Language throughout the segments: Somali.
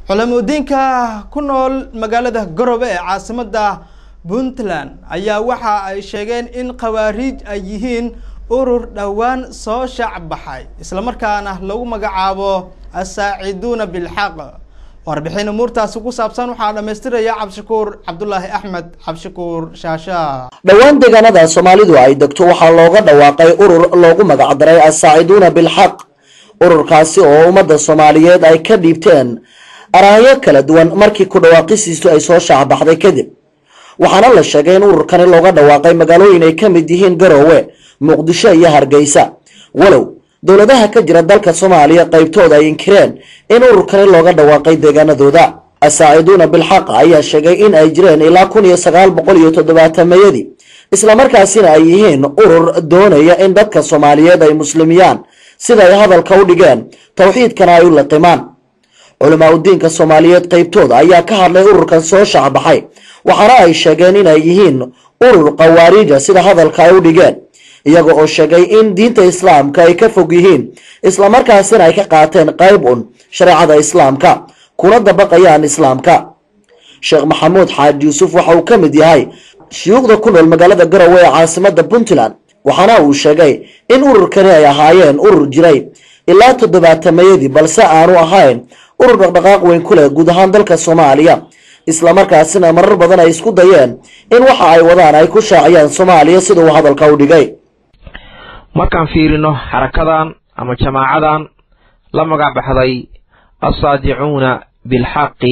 culamudiinka ku nool magaalada garowe ee caasimada puntland ayaa waxa ay sheegeen in khawaariij ay yihiin urur dhowaan soo shaac baxay islamarkaana lagu magacaabo asaaciduuna bilxaq warbixin umuurtaasi ku saabsan waxaa dhamaystiraya cabdishakuur cabdulaahi axmed cabdishakuur shaasha dhowaan deegaanada soomaalidu ay degto waxaa looga dhawaaqay urur loogu magacdaray asaaciduuna bilxaq ururkaasi oo ummadda soomaaliyeed ay ka dhiibteen araahyo kala duwan markii ku dhawaaqisiistu ay soo shaacbaxday kadib waxaana la sheegay in ururkani looga dhawaaqay magaalooyin ay ka mid yihiin garoowe muqdisho iyo hargeysa walow dowladaha ka jira dalka soomaaliya qaybtooda ay inkireen in ururkani looga dhawaaqay deegaanadooda asaaciduuna bilxaq ayaa sheegay in ay jireen ilaa kun iyo sagaal boqol iyo toddobaatameyadii islamarkaasina ay yihiin urur doonaya in dadka soomaaliyeed ay muslimiyaan sida ay hadalka u dhigeen towxiidkana ay u liqimaan culamaa udiinka soomaaliyeed qaybtooda ayaa ka hadlay ururkan soo shaacbaxay waxaana ay sheegeen inay yihiin urur khawaariija sida hadalka ay u dhigeen iyaga oo sheegay in diinta islaamka ay ka fog yihiin islamarkaasina ay ka qaateen qayb un shareecada islaamka kuna dabaqayaan islaamka sheekh maxamuud xaaji yuusuf waxa uu ka mid yahay shuyuukhda ku nool magaalada garowe ee caasimada puntland waxaana uu sheegay in ururkani ay ahaayeen urur jiray ilaa toddobaatameyadii balse aanu ahayn urur dhaqdhaqaaq weyn ku leh guud ahaan dalka soomaaliya islamarkaasina marar badan ay isku dayeen in waxa ay wadaan ay ku shaaciyaan soomaaliya sida uu hadalka u dhigay markaan fiirino xarakadan ama jamaacadan la magac baxday assaadicuuna bilxaqi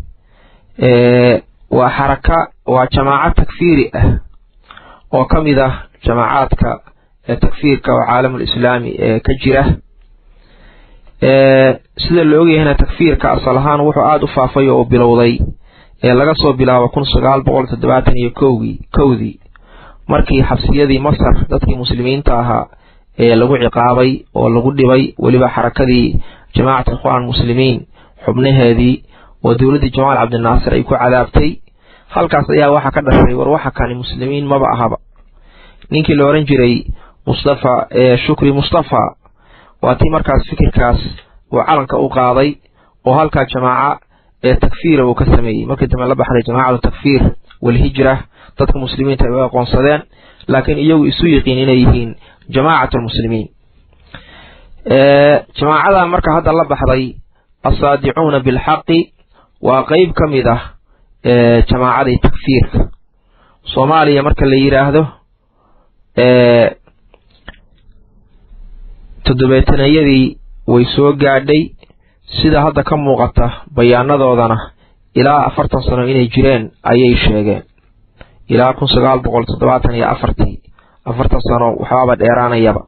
waa xaraka waa jamaaco takfiiri ah oo ka mid ah jamaacaadka takfiirka oo caalamul islaami ee ka jira sida la ogyahayna takfiirka asal ahaan wuxuu aada u faafay oo u bilowday ee laga soo bilaabo kun sagaal boqol toddobaatan iyo kowgii kowdii markii xabsiyadii masar dadkii muslimiinta ahaa ee lagu ciqaabay oo lagu dhibay weliba xarakadii jamaacat ikhwaan muslimiin xubnaheedii oo dowladdii jamaal cabdinaasir ay ku cadaabtay halkaas ayaa waxaa ka dhashay war waxa kani muslimiin maba ahaba ninkii la oran jiray mustafa shukri mustafa waa tii markaas fikirkaas uu calanka u qaaday oo halkaa jamaaca ee takfiira uu ka sameeyey markii dambe la baxday jamaacatu takfiir walhijra dadka muslimiinta ay u aqoonsadeen laakiin iyagu isu yiqiin inay yihiin jamaacat lmuslimiin jamaacadan marka hadda la baxday assaadicuuna bilxaqi waa qeyb ka mid ah jamaacadii takfiirka soomaaliya marka la yidhaahdo toddobeetanayadii way soo gaadhay sida hadda ka muuqata bayaanadoodana ilaa afartan sano inay jireen ayay sheegeen ilaa kun sagaal boqol toddobaatan iyo afartii afartan sano waxbaaba dheeraanayaba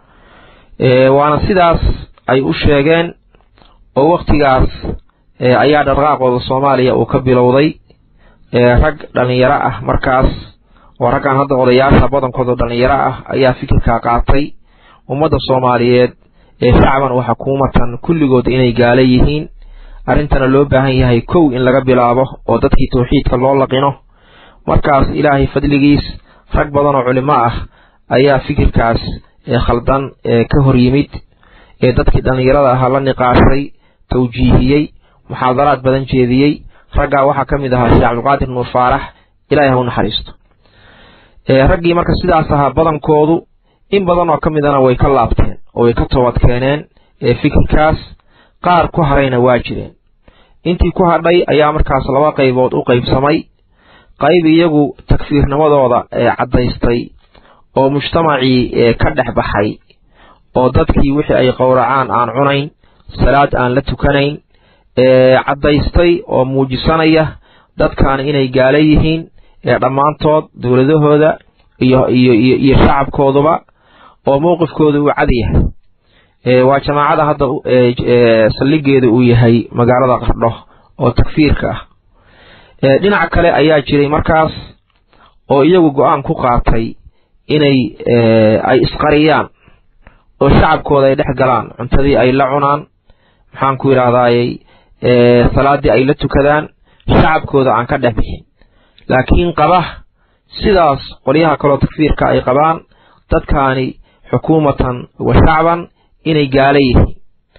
waana sidaas ay u sheegeen oo wakhtigaas ayaa dhaqaaqooda soomaaliya uu ka bilowday rag dhallinyaro ah markaas oo raggan hadda odayaasha badankooda dhallinyaro ah ayaa fikirkaa qaatay ummadda soomaaliyeed ee shacban oo xukuumatan kulligood inay gaala yihiin arrintana loo baahan yahay kow in laga bilaabo oo dadkii tawxiidka loo laqino markaas ilaahay fadligiis rag badan oo culimo ah ayaa fikirkaas khaldan ka hor yimid ee dadkii dhallinyarada ahaa la niqaashay tawjiihiyey muxaadaraad badan jeediyey raggaa waxaa ka mid ahaa sheekh cabdiqaadir nuur faarax ilaahay ha u naxariisto raggii marka sidaas ahaa badankoodu in badan oo ka midana way ka laabteen oo way ka toobad keeneen fikirkaas qaar ku harayna waa jireen intii ku hadhay ayaa markaas laba qaybood u qaybsamay qayb iyagu takfiirnimadooda caddaystay oo mujtamacii ka dhex baxay oo dadkii wixii ay qowracaan aan cunayn salaad aan la tukanayn caddaystay oo muujisanaya dadkan inay gaala yihiin dhammaantood dowladahooda iyo iyo iyo iyo shacabkooduba oo mowqifkooda uu cad yahay waa jamaacada hadda saldhigeeda uu yahay magaalada qardho oo takfiirka ah dhinaca kale ayaa jiray markaas oo iyagu go-aan ku qaatay inay ay isqariyaan oo shacabkooda ay dhex galaan cuntadii ay la cunaan maxaan ku yidhahdayy salaaddii ay la tukadaan shacabkooda aan ka dhex bixin laakiin qaba sidaas qolyaha kaloo takfiirka ay qabaan dadkaani xukuumatan wa shacban inay gaala yihiin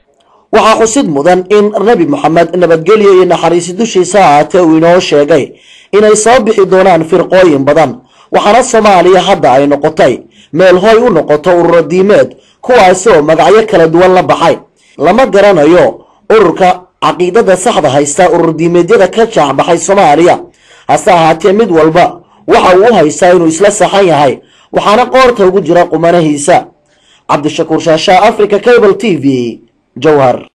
waxaa xusid mudan in nebi moxamed nabadgelyo iyo naxariisi dushiisa ahaatee uu inoo sheegay inay soo bixi doonaan firqooyin badan waxaana soomaaliya hadda ay noqotay meel hoy u noqoto ururo diimeed kuwaasi oo magacyo kala duwan la baxay lama garanayo ururka caqiidada saxda haysta urur diimeedyada ka jaacbaxay soomaaliya hase ahaatee mid walba waxa uu u haystaa inuu isla saxan yahay waxaana qoorta ugu jira qumanahiisa cabdishakuur shaashaa africa cable t v jowhar